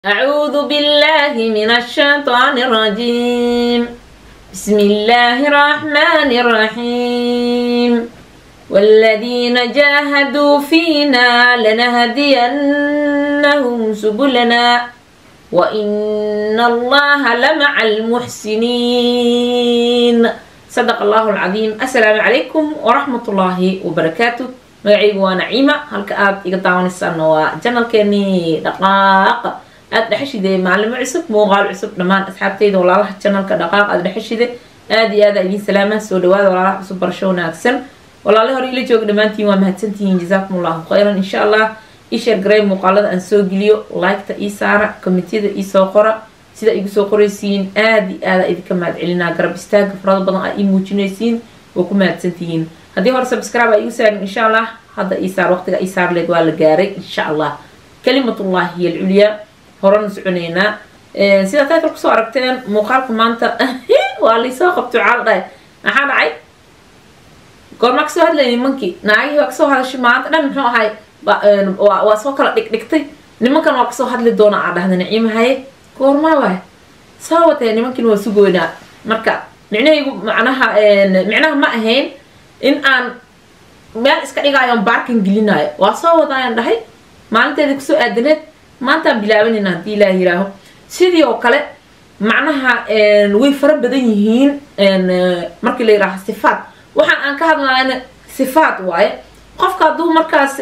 أعوذ بالله من الشيطان الرجيم بسم الله الرحمن الرحيم والذين جاهدوا فينا لنهدينهم سبلنا وإن الله لمع المحسنين صدق الله العظيم السلام عليكم ورحمة الله وبركاته magacaygu waa naciima halka aada iga daawanaysaana waa janalkeenii dhaqaaqa aada dhexeshide maalimo cusub muuqaal cusub dhammaan asxaabteyda walaalaha janalka dhaqaaq aada dhexeshide aada iyo aada idiin salaama soo dhawaada walaalaha cusub barasho wanaagsan walaale hore ila jooga dhammaantiin waa mahadsantihiin jazaakum allahu khayran insha allah isheer garay muuqaalada aan soo geliyo liketa ii saara komitiyada iisoo qora sida igu soo qoraysiin aada iyo aada idinka mahad celinaa garab istaaga farada badan aa ii muujinaysiin waa ku mahadsantihiin haddii hore subscribe aa igu saarin insha allah hadda isaar waqtiga isaar leed waa la gaaray insha allah kalimatullahi hiy alculyaa horena soconeynaa sidaa title kusoo aragteen muuqaalka maanta waa laysoo qabto caal dhahay maxaa dhacay goormaa kasoo hadlay nimankii naagihii waa kasoo hadashay maanta dhan muxuu ahay waa soo kala dhigdhigtay nimankan waa kasoo hadli doona aa dhahda naciima haye goormaa waay soo watee nimankiina waa sugoynaa marka micnahaygu macnaha micnaha ma ahayn in aan meel iska dhigaayo on baarkan gelinayo waa soo wadaayaan dhahay maalinteedii kusoo aadaneed maantaan bilaabanayna haddii ilaah yiraaho sidii oo kale macnaha way fara badan yihiin markii la yiraaho sifaat waxaan aan ka hadlayna sifaat waaye qofka hadduu markaas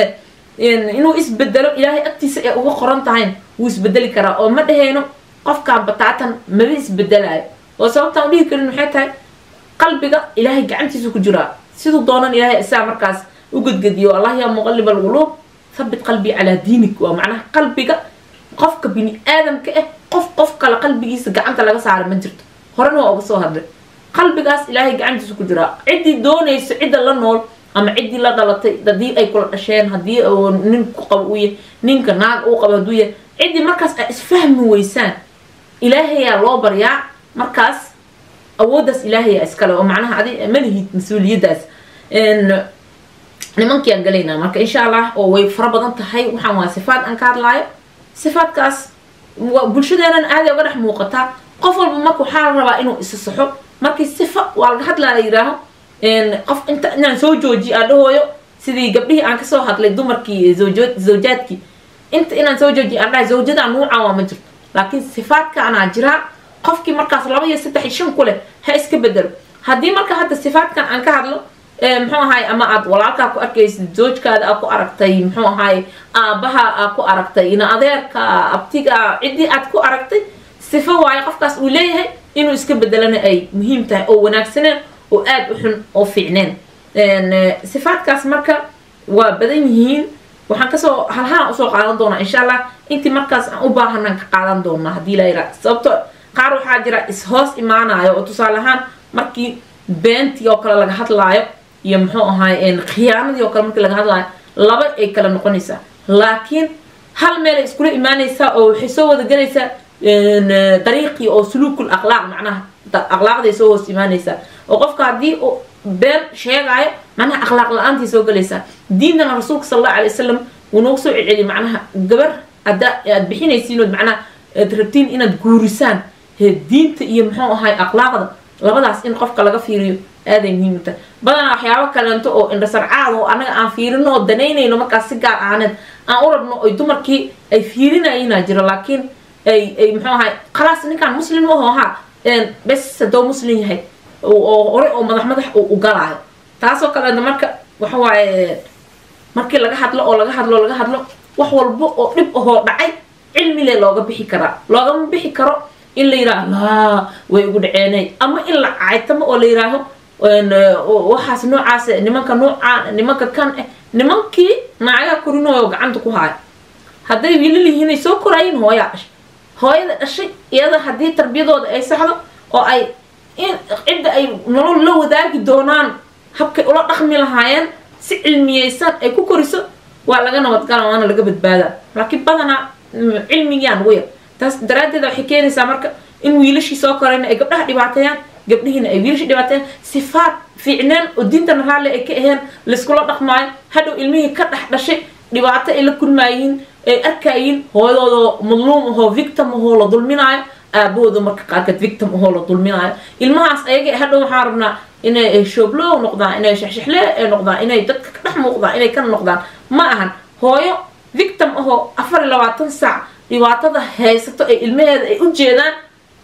inuu isbedelo ilaahay agtiisa ay uga qoran tahayn wuu isbedeli karaa oo ma dhaheyno qofkaan bataatan maba isbedelayo oo sababtaan udhihi karin maxay tahay qalbiga ilaahay gacantiisa ku jiraa siduu doonan ilaahay isaa markaas u gedgediyo allah yaa muqalib alquluub habit qalbii calaa diinik waa macnaha qalbiga qofka bini aadamka ah qof qof kale qalbigiisa gacanta laga saara ma jirto horena waa uga soo hadlay qalbigaas ilaahay gacantiisa ku jiraa ciddii doonayso cidda la nool ama ciddii la dhalatay haddii ay kula dhasheen haddii nin ku qabo uu yahay ninka naag uu qabo hadduu yahay ciddii markaas ay isfahmi weysaan ilaahayaa loo baryaa markaas awooddaas ilaahayaa iskale oo macnaha adi malihid mas-uuliyaddaas nimankiaan galaynaa marka insha allah oo way fara badan tahay waxaan waa sifaad aan ka hadlaayo sifaadkaas bulshadeenan aaday uga dhex muuqataa qof walba marka waxaa la rabaa inuu isa saxo markii sifa waa laga hadlaa la yidhaaho qof inta inaan soo joojiyo aan dhahooyo sidii gabdhihii aan kasoo hadlay dumarkii zawjaadkii inta inaan soo joojiyo aan dhahay zawjada nuucan waa ma jirto laakiin sifaadkaanaa jiraa qofkii markaas laba iyo saddex iyo shan ku leh ha iska bedelo haddii marka hadda sifaadkan aan ka hadlo muxuu ahaay ama aad walaalkaa ku arkaysid zoojkaada aa ku aragtay muxuu ahaay aabaha aa ku aragtay ina adeerka abtiga ciddii aad ku aragtay sifo waayo qofkaas uu leeyahay inuu iska bedelana ay muhiim tahay oo wanaagsaneen oo aada u xun oo fiicneen sifaadkaas marka waa badan yihiin waxaan kasoo halhaan usoo qaadan doonaa insha allah intii markaas aan u baahanaan ka qaadan doonaa haddii la yidhaha sababto qaar waxaa jira is-hoos imaanayo oo tusaale ahaan markii beentii oo kale laga hadlaayo iyo muxuu ahaay khiyaanadii oo kale markii laga hadlaayo laba ay kala noqonaysaa laakiin hal meelay iskula imaanaysaa oo waxay soo wada gelaysaa dariiqii oo suluukul aqlaaq macnaha aqlaaqday soo hoos imaanaysaa oo qofka haddii uu been sheegaayo macnaha akhlaaq la-aantii soo gelaysaa diintana rasuulka sala allahu alay wasalam wuu noogu soo celceliy macnaha gabar hadda aad bixinaysiinood macnaha aad rabtiin inaad guurisaan diinta iyo muxuu ahaay akhlaaqda labadaas in qofka laga fiiriyo aaday muhiim u tahay badanaa waxyaabo kaleento oo indhasarcaad oo annaga aan fiirino oo danaynayno markaas si gaar ahaaneed aan u rabno oy dumarkii ay fiirinayinaa jiro laakiin ay ay muxuu ahaay khalaas ninkaan muslim maho ahaa bes haddoo muslim yahay oo hore oo madax madax u galaayo taasoo kaleeta marka waxa waaye markii laga hadlo oo laga hadlo laga hadlo wax walba oo dhib ahoo dhacay cilmile looga bixi karaa loogama bixi karo in la yidhaaho laa way ugu dhaceenay ama in la caytamo oo la yidhaaho waxaas noocaas nimanka noocaan nimanka kan eh nimankii naagaa korinooyo gacanta ku haaya hadday wiilal yihiin ay soo koraayiin hooyaa dhashay hooyada dhashay iyada haddii tarbiyadooda ay saxdo oo ay in cidda ay nolol la wadaagi doonaan habkay ula dhaqmi lahaayeen si cilmiyeysan ay ku koriso waa laga nabadgala waana laga badbaadaa laakiin badanaa cilmigiyaan ugu yar taas daraaddeeda waxay keenaysaa marka in wiilashii soo korayna ay gabdhaha dhibaateeyaan gabdhihiina ay wiilashii dhibaateeyaan sifaad fiicneen oo diintana raalli ay ka aheen layskula dhaqmaayo hadhow ilmihii ka dhex dhashay dhibaato ay la kulmaayihiin ay arkayiin hooyadooda madluum ahoo victim ahoo la dulminaayo aabahooda marka qaarkeed victim ahoo la dulminaayo ilmahaas ayaga hadhow waxaan rabnaa inay shooblow noqdaan inay shexshexle ay noqdaan inay dadka ka dhex muuqdaan inay ka noqdaan ma ahan hooyo victim ahoo afar iyo labaatan saac dhibaatada haysato ee ilmaheeda ay u jeedaan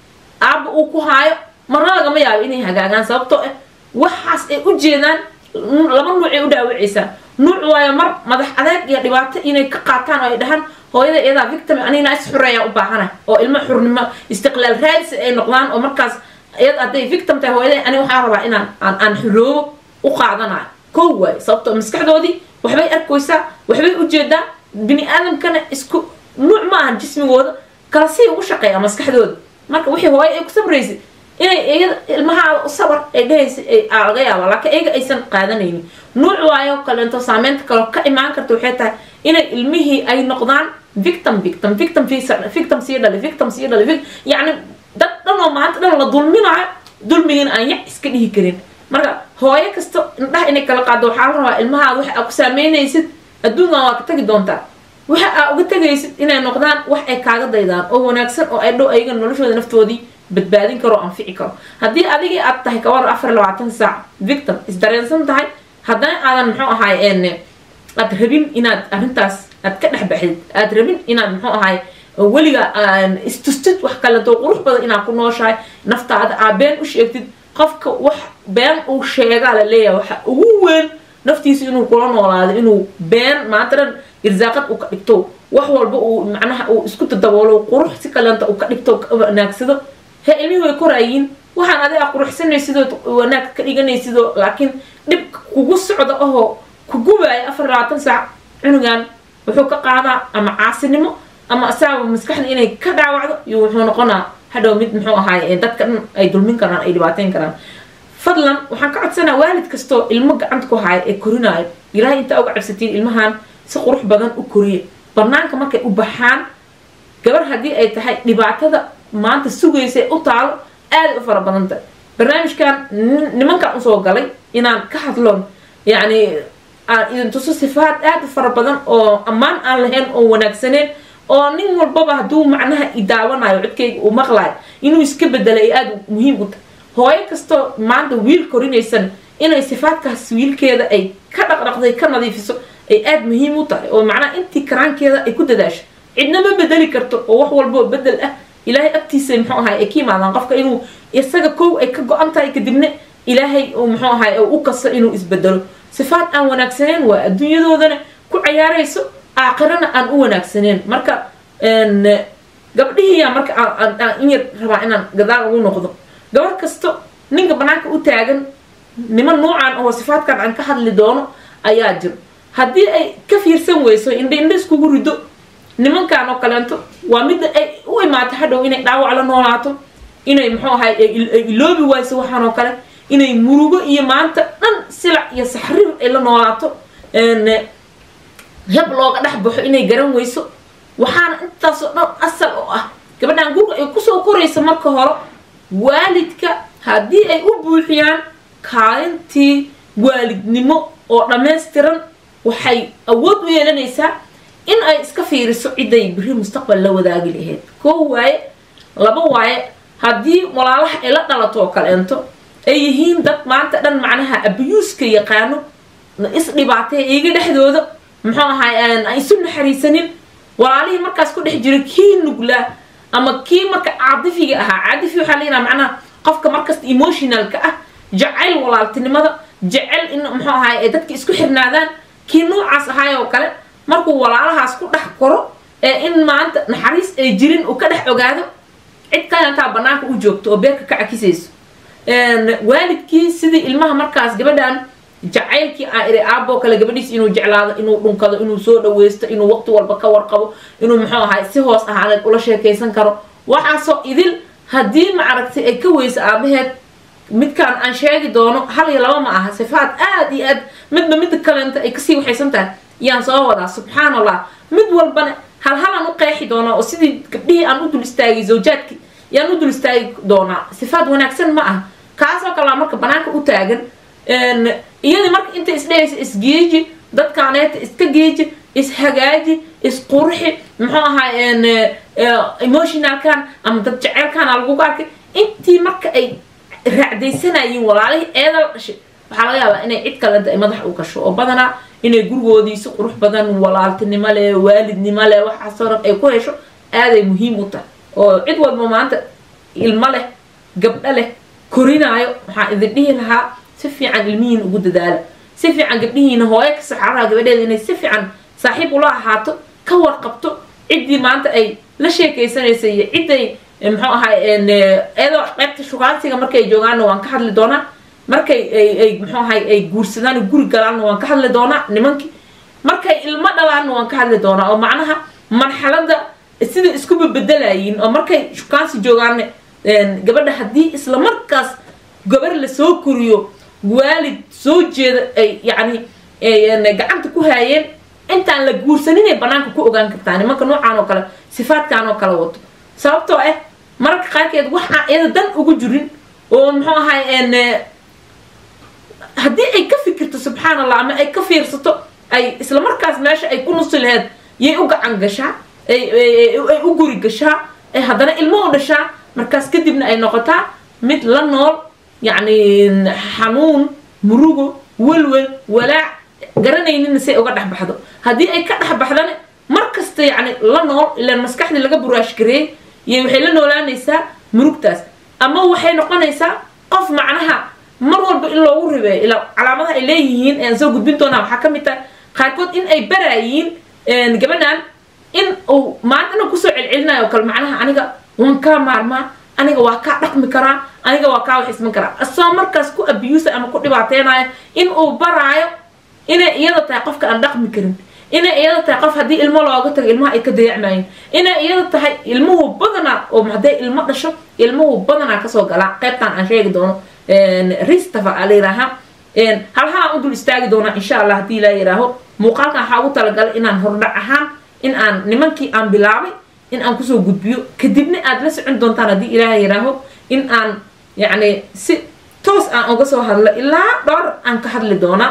aaba uu ku haayo marna lagama yaabo inay hagaagaan sababtoo ah waxaas ay u jeedaan laba nuucay u dhaawacaysaa nuuc waayo mar madax adeeg iyo dhibaato inay ka qaataan oo ay dhahaan hooyada iyadaa victim anigna is xureeyaa u baahana oo ilmo xurnimo istiqlaal raadsi ay noqdaan oo markaas iyada hadday victim tahay hooyada ani waxaan rabaa inaan aan aan xuroobo u qaadanayo kow waayo sababtoo maskaxdoodii waxbay arkaysaa waxbay ujeedaa bini aadamkana isku nuuc ma ahan jismigooda kala sii ugu shaqeeya maskaxdooda marka wixii hooyo ay ku sabraysay inay iyada ilmahaada u sabar ay dhahaysa laga yaaba laakiin iyaga aysan qaadanaynin nuuc waayo kaleento saameynta kaleo ka imaan karta waxay tahay inay ilmihii ay noqdaan victim victim victim victim sii dhali victim sii dhali yacni dad dhan oo maanta dhan la dulminayo dulmigiina aan yac iska dhihi karin marka hooyo kasta indhaha inay kala qaado waxaa la rabaa ilmahaada waxa aa ku saameynaysid adduunkan waa ka tagi doontaa waxa aa uga tegaysid inay noqdaan wax ay kaaga daydaan oo wanaagsan oo ay dhow ayaga noloshooda naftoodii badbaadin karo o anfici karo haddii adigii aad tahay kawar afar labaatan saac victim isdareensan tahay haddana aadan muxuu ahaay aad rabin inaad arrintaas aad ka dhex baxdid aad rabin inaad muxuu ahaay weliga istustid wax kaleto qurux badan inaad ku nooshahay naftaada aa been u sheegtid qofka wax been uu sheegaa la leeyahay waxa ugu weyn naftiisa inuu kula noolaado inuu been maanta dhan irsaaqad uu ka dhigto wax walba uu macnaha uu isku dadaboolo qurux si kalenta uu ka dhigto wanaagsado he ilmihii way koraayiin waxaan adiga quruxsanaysidoo wanaag ka dhiganaysidoo laakiin dhib kugu socda ahoo kugubaaya afar labaatan saac cunugan wuxuu ka qaadaa ama caasinimo ama asaaba maskaxda inay ka dhaawacdo iyo wuxuu noqonaa hadhow mid muxuu ahaay dadka dhan ay dulmin karaan ay dhibaateyn karaan fadlan waxaan ka codsanaa waalid kastoo ilmo gacanta ku haayo ee korinaayo ilaahay intaa uga cabsatiin ilmahan si qurux badan u koriya banaanka markay u baxaan gabar haddii ay tahay dhibaatada maanta sugaysa u taalo aaday u fara badanta barnaamijkan nimankan usoo galay inaan ka hadloon yacni aan idin tuso sifaad aad u fara badan oo ammaan aan lahayn oo wanaagsaneen oo nin walbaba hadduu macnaha idaawanayo codkayga uu maqlayo inuu iska bedelo ay aada muhiim u tahay hooyo kastoo maanta wiil korinaysan inay sifaadkaas wiilkeeda ay ka dhaqdhaqday ka nadiifiso ay aada muhiim u tahay oo macnaha intii karaankeeda ay ku dadaasho cidna ma bedeli karto oo wax walboo bedel ah ilaahay agtiisa muxuu ahay ay ka yimaadaan qofka inuu isaga kow ay ka go-an tahay kadibna ilaahay uu muxuu ahay u kasto inuu isbedelo sifaad aan wanaagsaneen waa adduunyadoodana ku cayaarayso aakhirana aan u wanaagsaneen marka gabdhihiiya marka in yar rabaa inaan gadaal ugu noqdo gabar kasto ninka banaanka u taagan niman nuucan oo sifaadkan aan ka hadli doono ayaa jiro haddii ay ka fiirsan weyso indha indha iskugu rido nimankan oo kaleento waa midda ay u imaato hadhow inay dhaawac la noolaato inay muxuu ahay ay iloobi wayso waxaan oo kale inay murugo iyo maanta dhan silac iyo saxrir ay la noolaato heb looga dhex baxo inay garan weyso waxaana intaasoo dhan asal oo ah gabadhan gurga ay kusoo koraysa marka hore waalidka haddii ay u buuxiyaan kaalintii waalidnimo oo dhammaystiran waxay awood u yeelanaysaa in ay iska fiiriso ciday biri mustaqbal la wadaagi lahayd koo waaye laba waaye haddii walaalaha ay la dhalato oo kaleento ay yihiin dad maanta dhan macnaha abyuuska yaqaano isdhibaatay iyaga dhexdooda muxuu ahay aan isu naxariisanin walaalihii markaas ku dhex jira kii nuglaa ama kii marka caadifiga ahaa caadifi waxaa leeyaha macnaha qofka markasta emotionalka ah jacayl walaaltinimada jecel in muxuu ahay ay dadka isku xirnaadaan kii noocaas ahaay oo kale markuu walaalahaas ku dhex koro ee in maanta naxariis ay jirin uu ka dhex ogaado cid kalantaa banaanka u joogto oo beerka ka cakisayso waalidkii sidii ilmaha markaas gabadhan jacaylkii aa iri aaboo kale gabadhiis inuu jeclaado inuu dhunkado inuu soo dhaweysto inuu waqti walba ka warqabo inuu muxuu ahay si hoos ahaaneed ula sheekaysan karo waxaasoo idil haddii macaragtay ay ka weyso aabaheed midkaan aan sheegi doono hal iyo laba ma aha sifaad aada iyo aad midba midda kaleenta ay kasii waxaysan tahay yaan soo wadaa subxaan allah mid walbana hal halaan u qeexi doonaa oo sidii gabdhihii aan u dul istaagay zawjaadki yaan u dul istaagi doonaa sifaad wanaagsan ma aha kaasoo kalea marka banaanka u taagan iyadii marka inta isdhehaysa isgeeji dadkaaneeta iska geeji ishagaaji isqurxi muxuu ahaa emotionalkan ama dad jeceelkan lagugu arkay intii marka ay raacdaysanayeen walaalihii eeda la dhashay waxaa laga yaabaa inay cid kalenta ay madax u gasho oo badanaa inay gurigoodii si qurux badan walaaltinimo leh waalidnimo leh waxaasoo dhan ay ku hesho aaday muhiim u tahay oo cid walba maanta ilmo leh gabdho leh korinaayo waxaan idin dhihi lahaa si fiican ilmihiina ugu dadaala si fiican gabdhihiina hooyo ka saxaaraha gabadheeda inay si fiican saaxiib ula ahaato ka warqabto ciddii maanta ay la sheekaysanaysa iyo cidday muxuu ahay iyadoo qaybta shukaansiga markay joogaanna waan ka hadli doonaa markay ay muxuu ahay ay guursadaan guri galaanna waan ka hadli doonaa nimankii markay ilmo dhalaanna waan ka hadli doonaa oo macnaha marxalada sida isku babedelayiin oo markay shukaansi joogaanna gabadha haddii isla markaas gabar lasoo koriyo waalid soo jeeda ay yacni gacanta ku haayeen intaan la guursaninay banaanka ku ogaan kartaa nimanka noocaan oo kale sifaadkan oo kale wato sababtoo ah mararka qaarkeed waxaa iyada dan ugu jirin oo muxuu ahay haddii ay ka fikirto subxaan allah ama ay ka fiirsato ay isla markaas meesha ay ku nusi laheyd yay u gacan gashaa ay u guri gashaa ay haddana ilmo u dhashaa markaas kadibna ay noqotaa mid la nool yacni xanuun murugo welwel walaac garanaynina say uga dhex baxdo haddii ay ka dhex baxdana mar kasta yacni la nool ilaan maskaxdii laga buraashgareeyey iyo waxay la noolaanaysaa murugtaas ama waxay noqonaysaa qof macnaha mar walba in loogu ribeeyo ilaa calaamadaha ay leeyihiin aan soo gudbin doonaa waxaa ka mid tahay qaarkood in ay baraayiin gabadhan in uu maantana kusoo celcelinayo oo kale macnaha aniga waan kaa maarmaa aniga waa kaa dhaqmi karaa aniga waa kaa wax isman karaa asoo markaas ku abuusa ama ku dhibaateynayo in uu baraayo inay iyada tahay qofka aan dhaqmi karin inay iyada tahay qof haddii ilmo looga tago ilmaha ay ka dayacmaayeen inay iyada tahay ilmuhu badanaa oo hadday ilmo dhasho ilmuhu badanaa kasoo galaa qaybtan aan sheegi doono ristafa a la yidhaahaa halhalaan u dul istaagi doonaa insha allah haddii laa yidhaaho muuqaalkan waxaa ugu talagalay inaan hordhac ahaan in aan nimankii aan bilaabay in aan kusoo gudbiyo kadibna aad la socon doontaan haddii ilaaha yidhaaho in aan yacni si toos aan uga soo hadlo ilaa dhowr aan ka hadli doonaa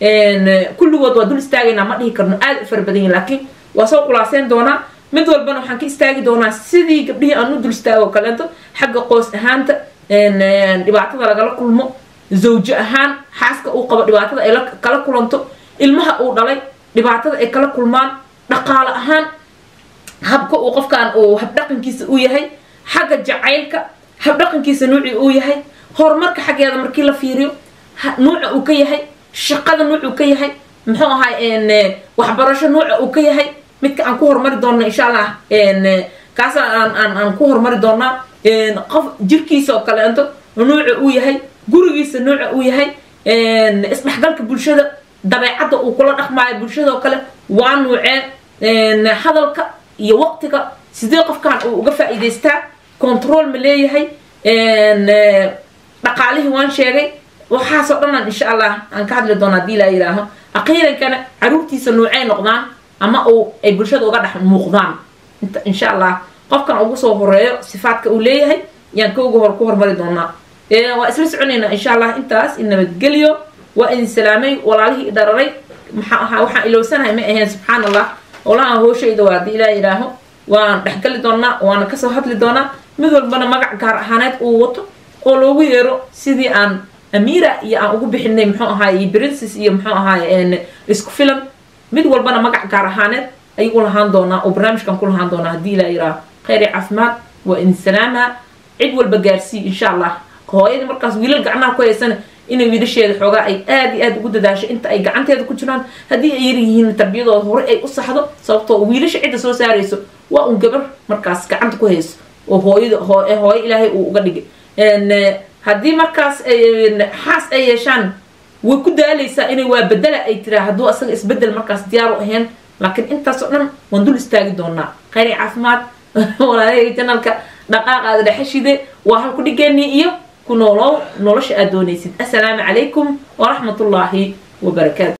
kulligood waa dul istaagaynaa ma dhihi karno aada u fara badan yihin laakiin waa soo khulaaseyn doonaa mid walbana waxaan ka istaagi doonaa sidii gabdhihii aan u dul istaago kaleeto xagga qoos ahaanta dhibaatada lagala kulmo zawjo ahaan xaaska uu qabo dhibaatada ay kala kulanto ilmaha uu dhalay dhibaatada ay kala kulmaan dhaqaale ahaan habka uu qofkan uu habdhaqankiisa u yahay xagga jacaylka habdhaqankiisa nuucii uu yahay horumarka xaggeeda markii la fiiriyo nuuca uu ka yahay shaqada nuucuu ka yahay muxuu ahay waxbarasho nuuca uu ka yahay midka aan ku horumari doonno insha allah kaasa aan aan aan ku horumari doonaa qof jirkiisa oo kaleento nuuca uu yahay gurigiisa nuuca uu yahay isdhexgalka bulshada dabeecadda uu kula dhaqmaayo bulshada oo kale waa nuucee hadalka iyo waqtiga sidee qofkan uu uga faa'iidaystaa control ma leeyahay dhaqaalihii waan sheegay waxaasoo dhanaan insha allah aan ka hadli doona hadii laa yidhaaho aqiirankana caruurtiisa nuucay noqdaan ama uu ay bulshada uga dhex muuqdaan insha allah qofkan ugu soo horeeyo sifaadka uu leeyahay yaan ka uga hor ku hormari doonaa waa isla soconaynaa insha allah intaas in nabadgelyo waa idin salaamay walaalihii dhararay maxaa ahaa waxaan ilowsanahay ma ahayn subxaan allah olaha hooshayda waa hadii ilaa yidhaaho waan dhexgali doonaa waana kasoo hadli doonaa mid walbana magac gaar ahaaneed uu wato oo loogu yeero sidii aan amira iyo aan ugu bixinay muxuu ahaay princes iyo muxuu ahaay isku filan mid walbana magac gaar ahaaneed ayuu lahaan doonaa oo barnaamijkan ku lahaan doonaa haddii ilaa yidhaaho khayr iyo caafimaad waa idin salaamaa cid walba gaarsii insha allah hooyadii markaas wiilal gacmaha ku haysana inay wiilasheeda xoogaa ay aad iyo aad ugu dadaasho inta ay gacanteeda ku jiraan haddii ay yar yihiin tarbiyadooda hore ay u saxdo sababtoo wiilasha cidda soo saarayso waa un gabar markaas gacanta ku hayso oo hooyada hooyo ilaahay uu uga dhigay haddii markaas xaas ay yeeshaan way ku daalaysaa inay waa bedela ay tiraa hadduu asaga isbedel markaas diyaar u ahayn laakiin intaasoo dhan waan dul istaagi doonaa khayr iyo caafimaad walaalahayga janalka dhaqaaqaada dhexeshide waa halku dhigeenii iyo ku noolow nolosha aad doonaysid assalaamu calaykum waraxmatullaahi wabarakaatu